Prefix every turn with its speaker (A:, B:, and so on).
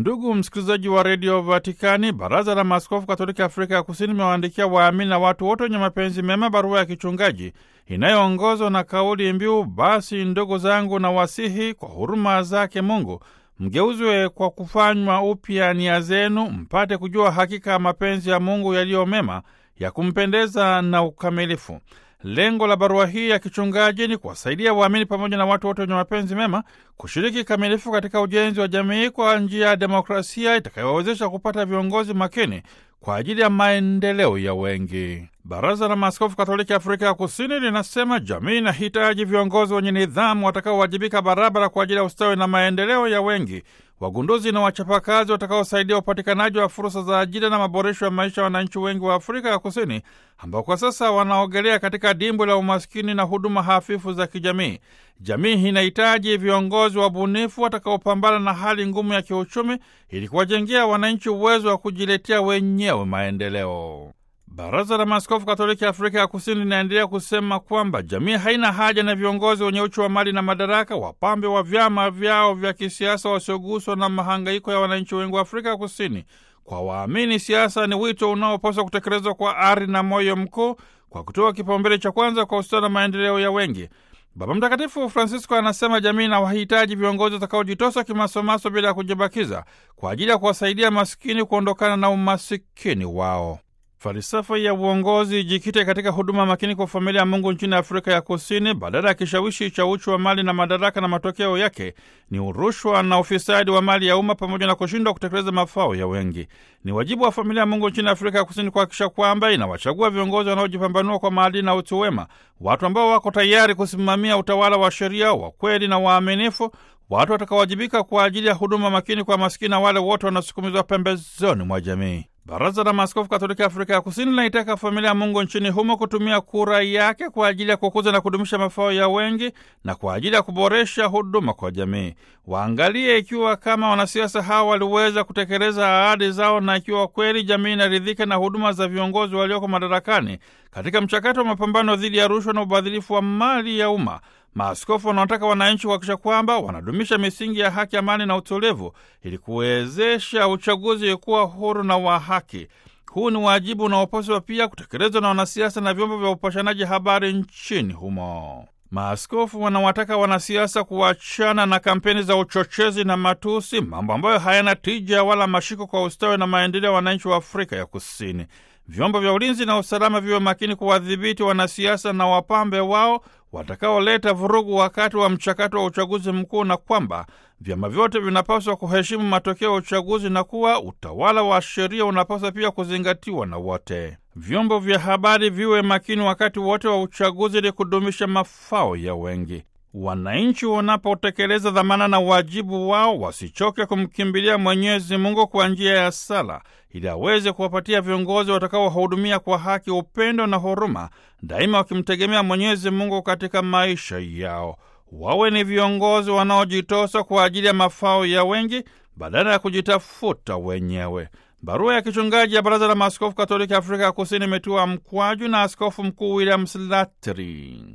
A: Ndugu msikilizaji wa redio Vatikani, baraza la maaskofu katoliki Afrika ya Kusini imewaandikia waamini na watu wote wenye mapenzi mema barua ya kichungaji inayoongozwa na kauli mbiu, basi ndugu zangu na wasihi kwa huruma zake Mungu mgeuzwe kwa kufanywa upya nia zenu, mpate kujua hakika ya mapenzi ya Mungu yaliyo mema ya kumpendeza na ukamilifu. Lengo la barua hii ya kichungaji ni kuwasaidia waamini pamoja na watu wote wenye mapenzi mema kushiriki kikamilifu katika ujenzi wa jamii kwa njia ya demokrasia itakayowawezesha kupata viongozi makini kwa ajili ya maendeleo ya wengi. Baraza la Maaskofu Katoliki Afrika ya Kusini linasema jamii inahitaji viongozi wenye nidhamu watakaowajibika barabara kwa ajili ya ustawi na maendeleo ya wengi, wagunduzi na wachapakazi watakaosaidia upatikanaji wa fursa za ajira na maboresho ya maisha ya wananchi wengi wa Afrika ya Kusini ambao kwa sasa wanaogelea katika dimbwi la umaskini na huduma hafifu za kijamii. Jamii inahitaji viongozi wabunifu watakaopambana na hali ngumu ya kiuchumi ili kuwajengea wananchi uwezo wa kujiletea wenyewe maendeleo. Baraza la Maaskofu Katoliki Afrika ya Kusini linaendelea kusema kwamba jamii haina haja na viongozi wenye uchu wa mali na madaraka, wapambe wa vyama vyao vya kisiasa wasioguswa na mahangaiko ya wananchi wengi wa Afrika ya Kusini. Kwa waamini, siasa ni wito unaopaswa kutekelezwa kwa ari na moyo mkuu, kwa kutoa kipaumbele cha kwanza kwa ustawi na maendeleo ya wengi. Baba Mtakatifu Francisco anasema jamii na wahitaji viongozi watakaojitosa kimasomaso bila ya kujibakiza kwa ajili ya kuwasaidia masikini kuondokana na umasikini wao. Falsafa ya uongozi ijikite katika huduma makini kwa familia ya Mungu nchini Afrika ya Kusini, badala ya kishawishi cha uchu wa mali na madaraka, na matokeo yake ni urushwa na ufisadi wa mali ya umma pamoja na kushindwa kutekeleza mafao ya wengi. Ni wajibu wa familia ya Mungu nchini Afrika ya Kusini kuhakikisha kwamba inawachagua viongozi wanaojipambanua kwa maadili na utu wema, watu ambao wako tayari kusimamia utawala wa sheria wa kweli na waaminifu, watu watakaowajibika kwa ajili ya huduma makini kwa masikini na wale wote wanasukumizwa pembezoni mwa jamii. Baraza la Maaskofu Katoliki Afrika ya Kusini linaitaka familia ya Mungu nchini humo kutumia kura yake kwa ajili ya kukuza na kudumisha mafao ya wengi na kwa ajili ya kuboresha huduma kwa jamii. Waangalie ikiwa kama wanasiasa hawa waliweza kutekeleza ahadi zao na ikiwa kweli jamii inaridhika na huduma za viongozi walioko madarakani katika mchakato wa mapambano dhidi ya rushwa na ubadhilifu wa mali ya umma. Maaskofu wanawataka wananchi kuhakikisha kwamba wanadumisha misingi ya haki, amani na utulivu ili kuwezesha uchaguzi kuwa huru na wa haki. Huu ni wajibu unaopaswa pia kutekelezwa na wanasiasa na vyombo vya upashanaji habari nchini humo. Maaskofu wanawataka wanasiasa kuachana na kampeni za uchochezi na matusi, mambo ambayo hayana tija wala mashiko kwa ustawi na maendeleo ya wananchi wa Afrika ya Kusini. Vyombo vya ulinzi na usalama viwe makini kuwadhibiti wanasiasa na wapambe wao watakaoleta vurugu wakati wa mchakato wa uchaguzi mkuu, na kwamba vyama vyote vinapaswa kuheshimu matokeo ya uchaguzi na kuwa utawala wa sheria unapaswa pia kuzingatiwa na wote. Vyombo vya habari viwe makini wakati wote wa uchaguzi ili kudumisha mafao ya wengi. Wananchi wanapotekeleza dhamana na wajibu wao wasichoke kumkimbilia Mwenyezi Mungu kwa njia ya sala ili aweze kuwapatia viongozi watakaowahudumia kwa haki, upendo na huruma, daima wakimtegemea Mwenyezi Mungu katika maisha yao. Wawe ni viongozi wanaojitosa kwa ajili ya mafao ya wengi badala ya kujitafuta wenyewe. Barua ya kichungaji ya Baraza la Maaskofu Katoliki Afrika ya Kusini imetiwa mkwaju na Askofu Mkuu William Slattery.